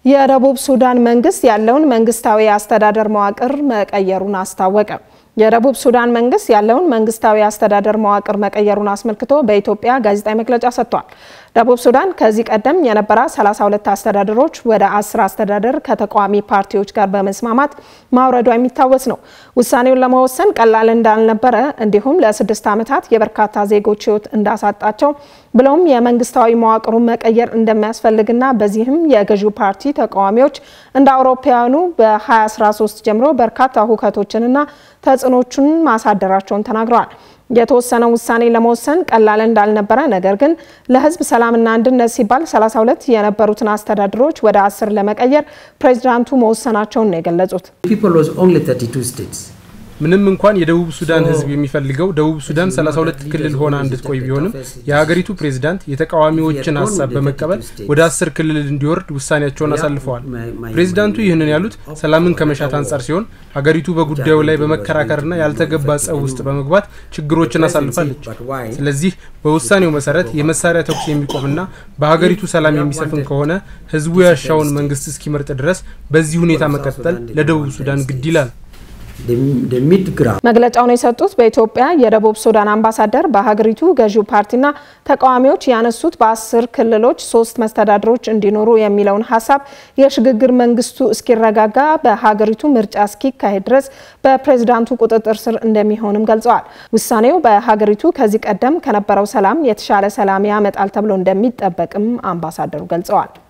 የደቡብ ሱዳን መንግስት ያለውን መንግስታዊ አስተዳደር መዋቅር መቀየሩን አስታወቀ። የደቡብ ሱዳን መንግስት ያለውን መንግስታዊ አስተዳደር መዋቅር መቀየሩን አስመልክቶ በኢትዮጵያ ጋዜጣዊ መግለጫ ሰጥቷል። ደቡብ ሱዳን ከዚህ ቀደም የነበረ 32 አስተዳደሮች ወደ 10 አስተዳደር ከተቃዋሚ ፓርቲዎች ጋር በመስማማት ማውረዷ የሚታወስ ነው። ውሳኔውን ለመወሰን ቀላል እንዳልነበረ እንዲሁም ለስድስት ዓመታት የበርካታ ዜጎች ሕይወት እንዳሳጣቸው ብለውም የመንግስታዊ መዋቅሩን መቀየር እንደሚያስፈልግና በዚህም የገዢው ፓርቲ ተቃዋሚዎች እንደ አውሮፓውያኑ በ2013 ጀምሮ በርካታ ሁከቶችንና ተጽዕኖቹን ማሳደራቸውን ተናግረዋል። የተወሰነው ውሳኔ ለመወሰን ቀላል እንዳልነበረ ነገር ግን ለህዝብ ሰላምና አንድነት ሲባል 32 የነበሩትን አስተዳደሮች ወደ አስር ለመቀየር ፕሬዚዳንቱ መወሰናቸውን ነው የገለጹት። ምንም እንኳን የደቡብ ሱዳን ህዝብ የሚፈልገው ደቡብ ሱዳን 32 ክልል ሆና እንድትቆይ ቢሆንም የሀገሪቱ ፕሬዝዳንት የተቃዋሚዎችን ሀሳብ በመቀበል ወደ አስር ክልል እንዲወርድ ውሳኔያቸውን አሳልፈዋል። ፕሬዝዳንቱ ይህንን ያሉት ሰላምን ከመሻት አንጻር ሲሆን ሀገሪቱ በጉዳዩ ላይ በመከራከርና ያልተገባ ጸብ ውስጥ በመግባት ችግሮችን አሳልፋለች። ስለዚህ በውሳኔው መሰረት የመሳሪያ ተኩስ የሚቆምና በሀገሪቱ ሰላም የሚሰፍን ከሆነ ህዝቡ ያሻውን መንግስት እስኪመርጥ ድረስ በዚህ ሁኔታ መቀጠል ለደቡብ ሱዳን ግድ ይላል። መግለጫውን የሰጡት በኢትዮጵያ የደቡብ ሱዳን አምባሳደር በሀገሪቱ ገዢው ፓርቲና ተቃዋሚዎች ያነሱት በአስር ክልሎች ሶስት መስተዳድሮች እንዲኖሩ የሚለውን ሀሳብ የሽግግር መንግስቱ እስኪረጋጋ በሀገሪቱ ምርጫ እስኪካሄድ ድረስ በፕሬዝዳንቱ ቁጥጥር ስር እንደሚሆንም ገልጸዋል። ውሳኔው በሀገሪቱ ከዚህ ቀደም ከነበረው ሰላም የተሻለ ሰላም ያመጣል ተብሎ እንደሚጠበቅም አምባሳደሩ ገልጸዋል።